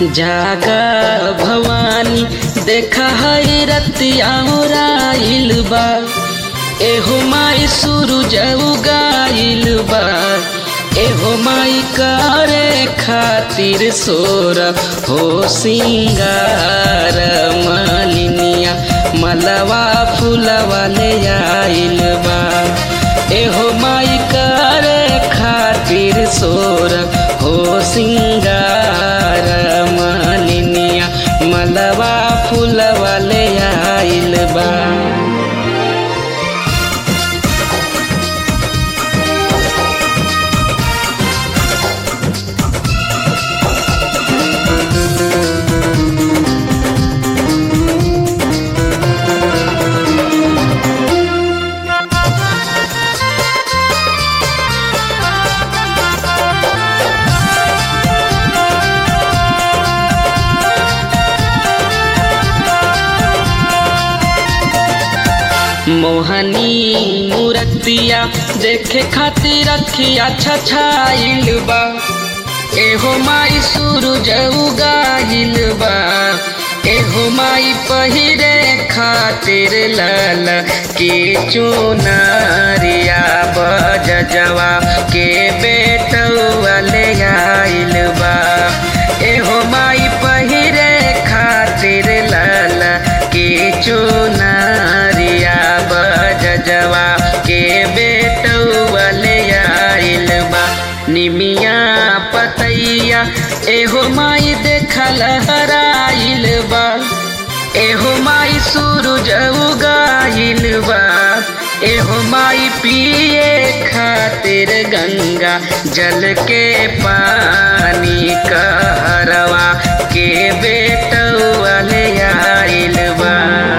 जागा भवानी देखा है रतिया राइल बा एहो माई सूरज उगाइल बा एहो माई करे खातिर सोर हो सिंगार मालिनिया मलवा फूलवा ले आइल बा एहो माई करे खातिर सोर हो सिंगार मालिनिया मलवा फूलवा ले आइल बा मोहनी मूर्तिया देखे खातिर रखिया छछाइल बा एहो माई सूरज उगाइल बा एहो माई पहिरे खातिर लाल के चुनरिया बजवा के बेटवा ले आइल बा एहो माई पहिरे खातिर लाल के चुनरिया बजवा के बेटवा ले आइल बा निमिया पतैया एहो माई देखल हराइल बा एहो माई सूरज उगाइल बा एहो माई पिए खातिर गंगा जल के पानी कहरवा के बेटवा ले आइल बा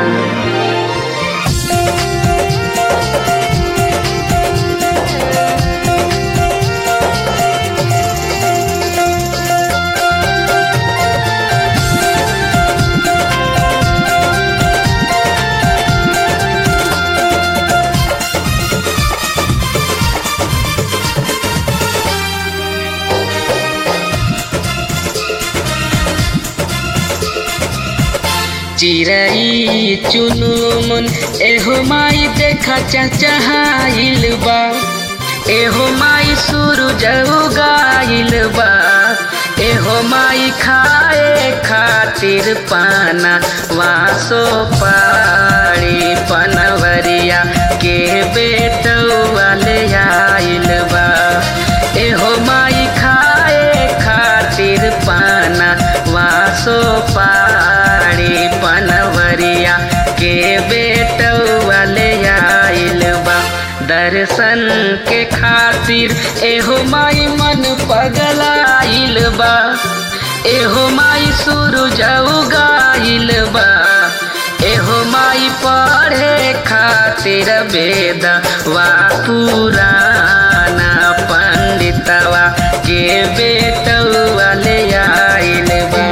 चिरई चुनुमुन एहो माई देखा चचहाइल बा एहो माई सूरज उगाइल बा एहो माई खाए खातिर पाना वासो पाड़ी पनवरिया के बेटवा ले आइल बा एहो माई खाए खातिर पाना वासो पाड़ी पनवरिया के बेटवा ले आइल बा दर्शन के खातिर एहो माई मन पगलाइल बा एहो माई सूरज उगाइल बा एहो माई पढ़े खातिर वेद वा पुराना पंडितवा के बेटवा ले आइल बा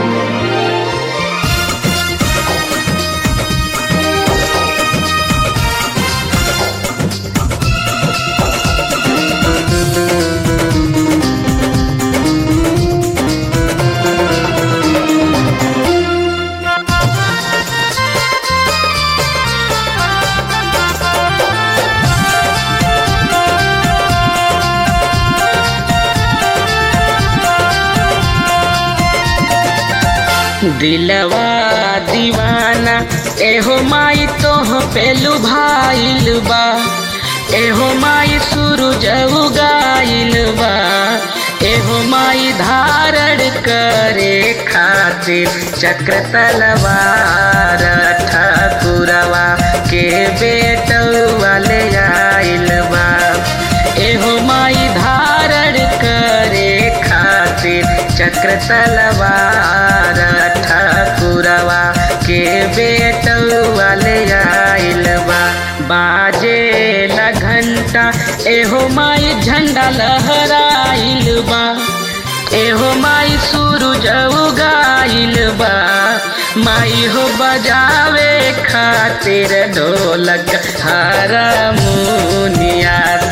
दिलवा दीवाना एहो माई तोह पेलू भाइल बा एहो माई सूरज उगाइल बा एहो माई धारण करे खातिर चक्र तलवार ठाकुरवा के बेटवा ले आइल बा एहो माई धारण करे खातिर चक्र तलवार ठाकुरवा के बेटवा ले आइल बा बाजे ला घंटा एहो माई झंडा लहराइल बा एहो माई सूरज उगाइल बा माई हो बजावे खातिर ढोलक हारमोनिया